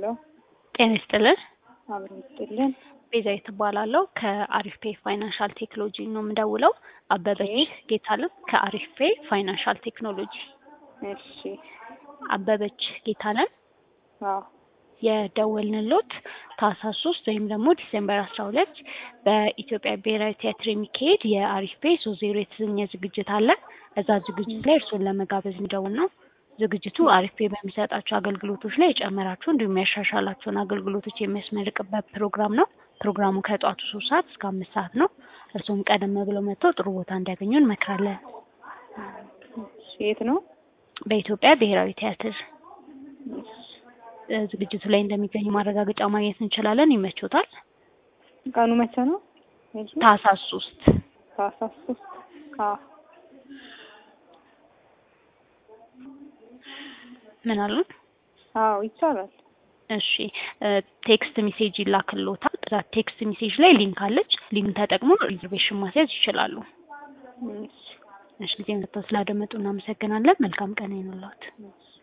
ሄሎ ጤና ይስጥልን። አብሮ ይስጥልን። ቤዛዊት እባላለሁ ከአሪፍ ፔ ፋይናንሻል ቴክኖሎጂ ነው የምደውለው። አበበች ጌታለም ከአሪፍ ፔ ፋይናንሻል ቴክኖሎጂ። እሺ አበበች ጌታለም አዎ የደወልንሎት ታህሳስ ሶስት ወይም ደግሞ ዲሴምበር አስራ ሁለት በኢትዮጵያ ብሔራዊ ቲያትር የሚካሄድ የአሪፍ ፔ ሶስት ዜሮ የተሰኘ ዝግጅት አለ። እዛ ዝግጅት ላይ እርስዎን ለመጋበዝ የሚደውል ነው። ዝግጅቱ አሪፍ ፔ በሚሰጣቸው አገልግሎቶች ላይ የጨመራቸው እንዲሁም ያሻሻላቸውን አገልግሎቶች የሚያስመርቅበት ፕሮግራም ነው። ፕሮግራሙ ከጠዋቱ ሶስት ሰዓት እስከ አምስት ሰዓት ነው። እርስዎም ቀደም ብለው መጥተው ጥሩ ቦታ እንዲያገኙ እንመክራለን። እሺ የት ነው? በኢትዮጵያ ብሔራዊ ቲያትር እ ዝግጅቱ ላይ እንደሚገኙ ማረጋገጫ ማግኘት እንችላለን። ይመቾታል? ቀኑ መቼ ነው? ታህሳስ ሶስት ታህሳስ ሶስት አዎ ምን አሉን? አዎ ይቻላል። እሺ እ ቴክስት ሜሴጅ ይላክልዎታል። እዛ ቴክስት ሜሴጅ ላይ ሊንክ አለች። ሊንክ ተጠቅሞ ሪዘርቬሽን ማስያዝ ይችላሉ። እሺ እሺ ጊዜ መጥተው ስላደመጡ እናመሰግናለን። መልካም ቀን ይሁንልዎት። እሺ